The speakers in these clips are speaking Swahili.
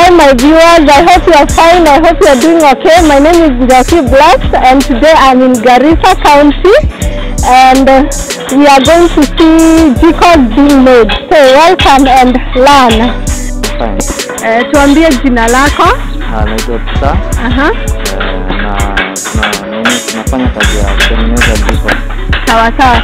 Hi, my viewers. I hope you are fine. I hope you are doing okay. My name is Jackie Blacks, and today I'm in Garissa County, and uh, we are going to see jikos being made. So welcome and learn. Fine. Uh, tuambie jina lako. Ah, naitwa Pita Aha. eh, na tuna nini tunafanya kazi ya kutengeneza jiko. Sawa sawa.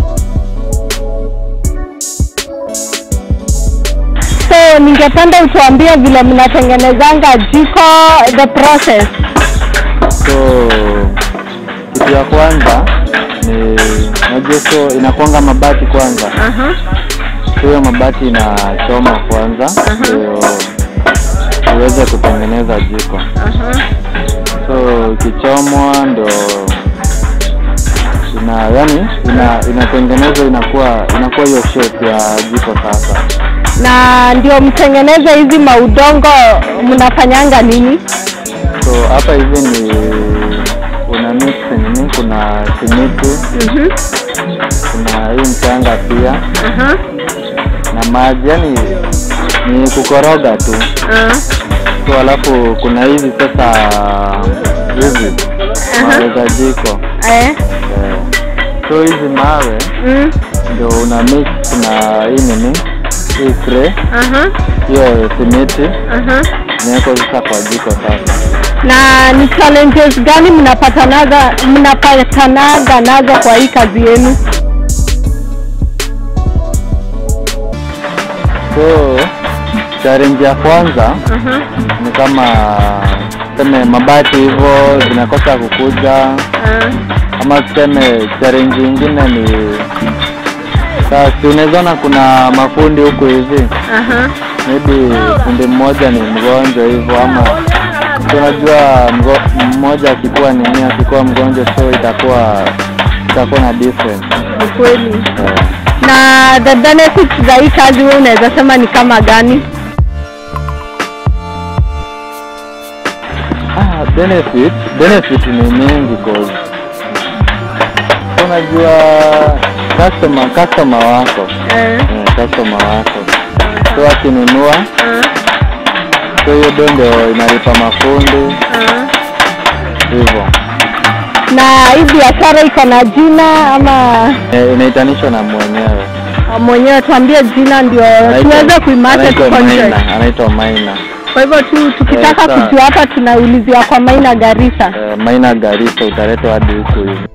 So ningependa utuambie vile mnatengenezanga jiko, the process. So kitu ya kwanza ni unajua, so inakuanga mabati kwanza, Aha. so hiyo mabati inachoma kwanza ndio iweze kutengeneza jiko. Aha. So ikichomwa ndo ina yani ina inatengenezwa inakuwa inakuwa hiyo shape ya jiko sasa. na ndio mtengeneze hizi maudongo mnafanyanga nini? So hapa hivi ni kuna mix nini, kuna simiti, Mhm. kuna hii mchanga pia Aha. na maji, yani ni kukoroga tu. Ah. So alafu kuna hizi sasa hizi mawe za jiko Eh. eh. So hizi mawe Mm. ndio una mix na hii nini, hii tray, Aha. hiyo simiti Aha. inawekwa sasa kwa jiko sasa. Na ni challenges gani mnapatanaga mnapatanaga nazo kwa hii kazi yenu? So challenge ya kwanza Aha. ni kama tuseme mabati hivyo zinakosa kukuja, Ah. ama tuseme challenge ingine ni sasa, unawezaona kuna mafundi huku hivi, Aha. maybe fundi mmoja ni mgonjwa hivyo, ama si unajua mgo- mmoja akikuwa nini, akikuwa mgonjwa, so itakuwa itakuwa na difference Ni kweli. eh. Na the benefits za hii kazi wewe unaweza sema ni kama gani? Ah, benefit benefit ni mingi cause unajua customer customer wako Eh. eh, customer wako so akinunua Ah. so hiyo do ndio inalipa mafundi Ah. hivyo Na hii biashara iko na jina ama eh, inaitanishwa na mwenyewe mwenyewe tuambie jina ndio tuweze kuimarket anaitwa huko nje. Maina anaitwa Maina Kwa hivyo tu tukitaka Eh, sawa. kujua hapa tunaulizia kwa Maina Garissa. eh, Maina Garissa utaletwa hadi huku hivi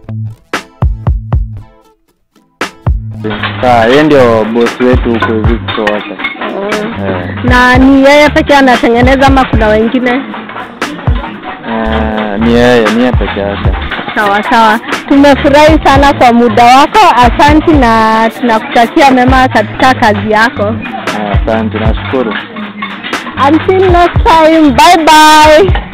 saa yeye ndio bosi wetu huku hivi wote eh. Na ni yeye pekee anatengeneza ama kuna wengine? Eh, ni yeye ni yeye peke yake. Sawa sawa, tumefurahi sana kwa muda wako, asanti na tunakutakia mema katika kazi yako. Eh, Asante, nashukuru. Until next time, bye bye.